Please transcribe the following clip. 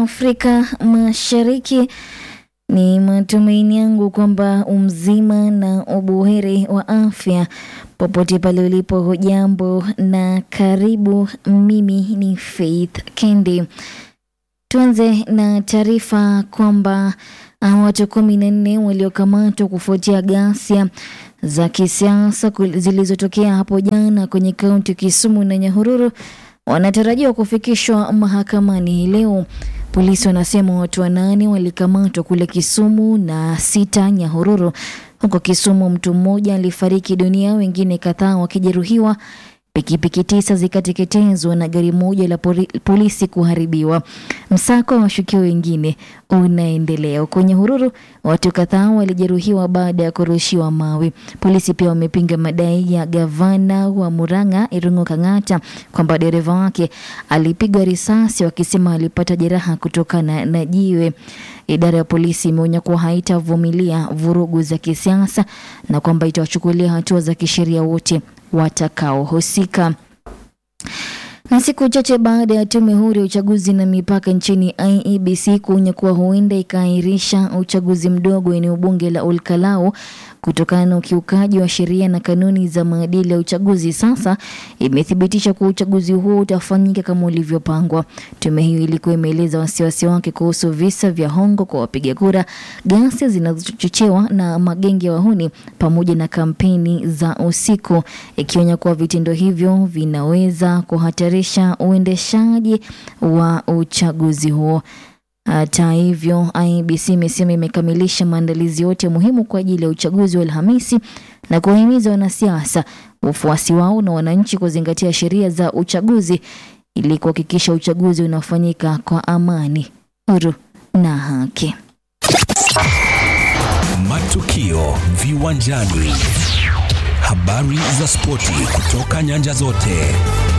Afrika Mashariki. Ni matumaini yangu kwamba umzima na ubuheri wa afya popote pale ulipo. Hujambo na karibu. Mimi ni Faith Kendi. Tuanze na taarifa kwamba uh, watu kumi na nne waliokamatwa kufuatia ghasia za kisiasa zilizotokea hapo jana kwenye kaunti Kisumu na Nyahururu wanatarajiwa kufikishwa mahakamani hii leo. Polisi wanasema watu wanane walikamatwa kule Kisumu na sita Nyahururu. Huko Kisumu mtu mmoja alifariki dunia, wengine kadhaa wakijeruhiwa, pikipiki tisa zikateketezwa na gari moja la polisi kuharibiwa. Msako wa washukiwa wengine unaendelea. Huko Nyahururu watu kadhaa walijeruhiwa baada ya kurushiwa mawe. Polisi pia wamepinga madai ya gavana wa Murang'a Irungu Kang'ata kwamba dereva wake alipigwa risasi, wakisema alipata jeraha kutokana na jiwe. Idara ya polisi imeonya kuwa haitavumilia vurugu za kisiasa na kwamba itawachukulia hatua za kisheria wote watakaohusika. Na siku chache baada ya tume huru ya uchaguzi na mipaka nchini IEBC kuonya kuwa huenda ikaahirisha uchaguzi mdogo eneo bunge la Olkalau kutokana na ukiukaji wa sheria na kanuni za maadili ya uchaguzi, sasa imethibitisha kuwa uchaguzi huo utafanyika kama ulivyopangwa. Tume hiyo ilikuwa imeeleza wasiwasi wake kuhusu visa vya hongo kwa wapiga kura, ghasia zinazochochewa na magenge ya wahuni, pamoja na kampeni za usiku, ikionya kuwa vitendo hivyo vinaweza kuhatarisha uendeshaji wa uchaguzi huo. Hata hivyo, IEBC imesema imekamilisha maandalizi yote muhimu kwa ajili ya uchaguzi wa Alhamisi na kuwahimiza wanasiasa, wafuasi wao na wananchi kuzingatia sheria za uchaguzi ili kuhakikisha uchaguzi unafanyika kwa amani, huru na haki. Matukio viwanjani, habari za spoti kutoka nyanja zote.